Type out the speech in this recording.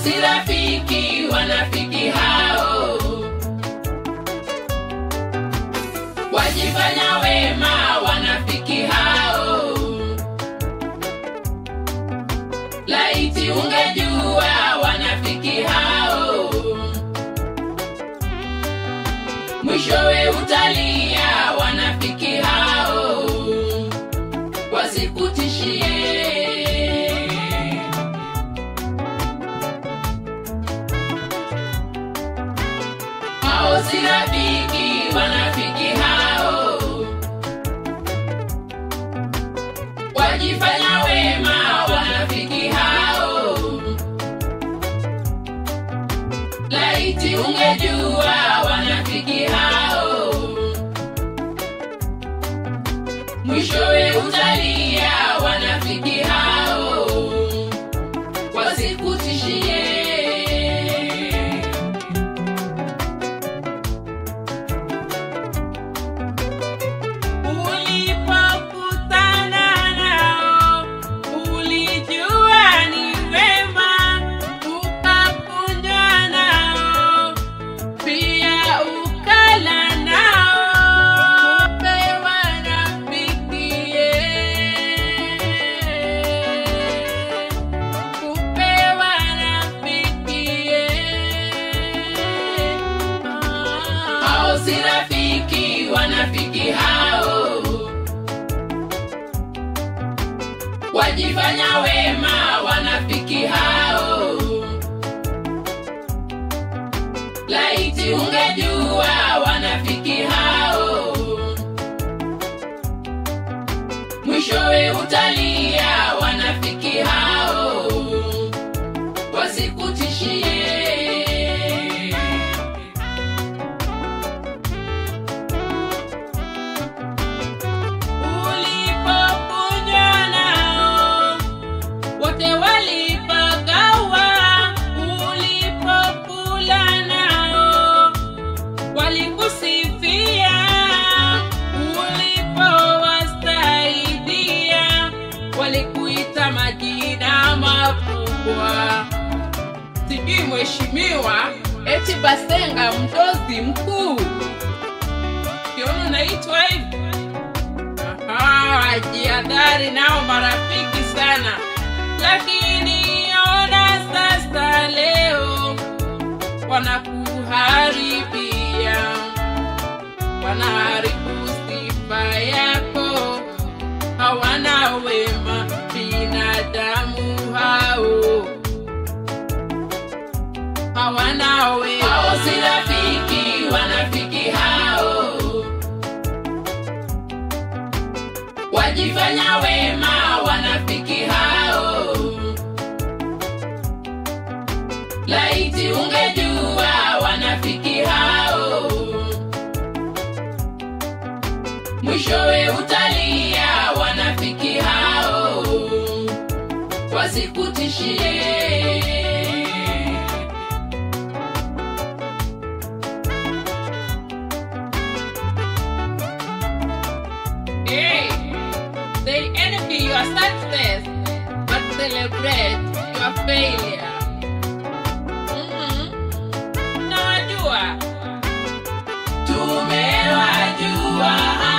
si rafiki wanafiki hao wajifanya wema wanafiki hao laiti ungejua wanafiki hao mwishowe utalia wanafiki hao wasikutishie hao si rafiki wanafiki hao wajifanya wema wanafiki hao laiti ungejua wanafiki hao mwishowe utalia wanafiki hao wasikutishie Ulipokutana nao ulijua ni wema, ukakunywa nao pia ukala nao, pewa rafikie, kupewa rafikie. hao si rafiki wanafiki hao wajifanya wema wanafiki hao laiti ungejua wanafiki hao mwishowe utalia wanafiki hao wasikutishie Ulipokunywa nao wote walipagawa, ulipokula nao walikusifia, ulipowasaidia walikuita majina makubwa, sijui mheshimiwa, eti Basenga mdozi mkuu, kiona unaitwa hivi Aha, jihadhari nao marafiki sana, lakini ona sasa leo wanakuharibia, wanaharibu sifa yako, hawana wema binadamu hao, hawana wema. hao si rafiki wanafiki hao wajifanya wema wanafiki hao laiti ungejua wanafiki hao mwishowe utalia wanafiki hao wasikutishie Hey, they envy your success, but celebrate your failure. Mhm. Nawajua tumewajua